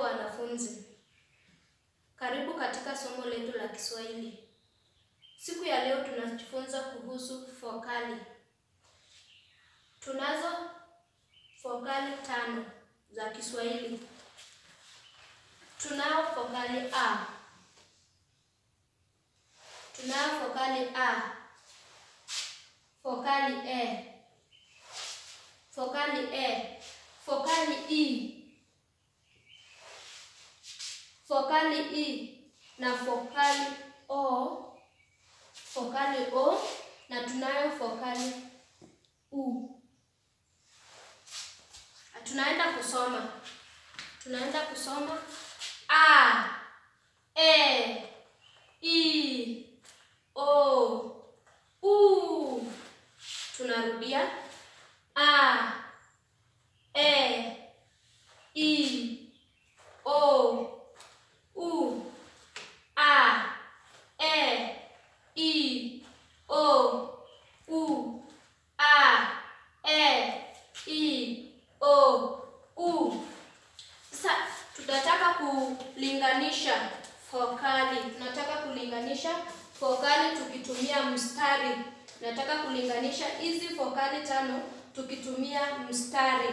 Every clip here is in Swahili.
wanafunzi, karibu katika somo letu la Kiswahili. Siku ya leo tunajifunza kuhusu vokali. Tunazo vokali tano za Kiswahili. Tunao vokali a, tunao vokali a, vokali e, vokali e, vokali i vokali i na vokali o, vokali o na tunayo vokali u. Tunaenda kusoma, tunaenda kusoma a, e, i, o, u. Tunarudia a, e, i, o, u, a, e, i, o, u, a, e, i, o, u. Sasa tutataka kulinganisha vokali. Tunataka kulinganisha vokali tukitumia mstari. Tunataka kulinganisha hizi vokali tano tukitumia mstari.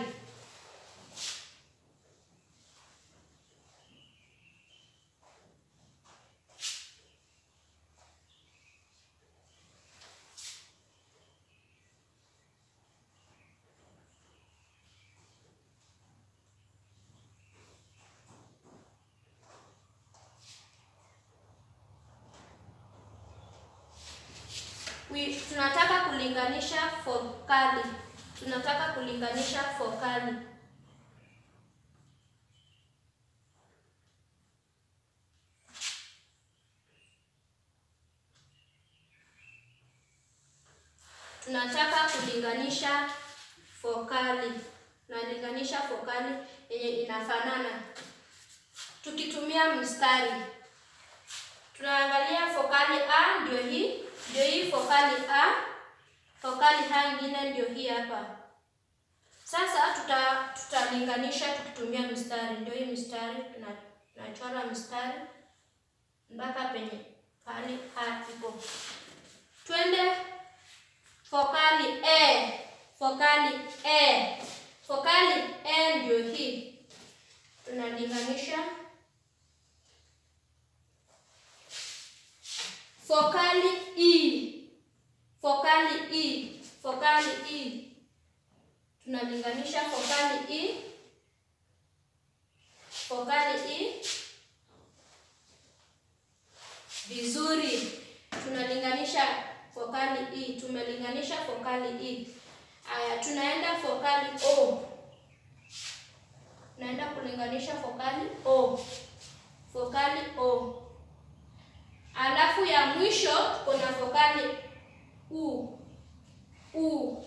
We, tunataka kulinganisha vokali. Tunataka kulinganisha vokali. Tunataka kulinganisha vokali. Tunalinganisha vokali yenye inafanana tukitumia mstari. Tunaangalia vokali a, ndio hii ndio hii vokali a. Vokali ha ingine ndio hii hapa. Sasa tuta tutalinganisha tukitumia mstari. Ndio hii mstari, tunachora mstari mpaka penye pahali a ipo. Twende vokali e, vokali e, vokali e ndio hii, tunalinganisha vokali i, vokali i, vokali i, tunalinganisha vokali i, vokali i vizuri. Tunalinganisha vokali i, tumelinganisha vokali i. Aya, tunaenda vokali o, tunaenda kulinganisha vokali o, vokali o. Alafu ya mwisho kuna vokali u u.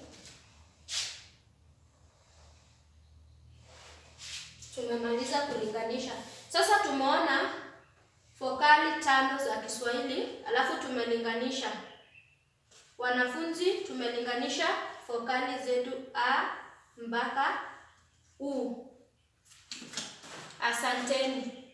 Tumemaliza kulinganisha. Sasa tumeona vokali tano za Kiswahili, alafu tumelinganisha. Wanafunzi, tumelinganisha vokali zetu a mpaka u. Asanteni.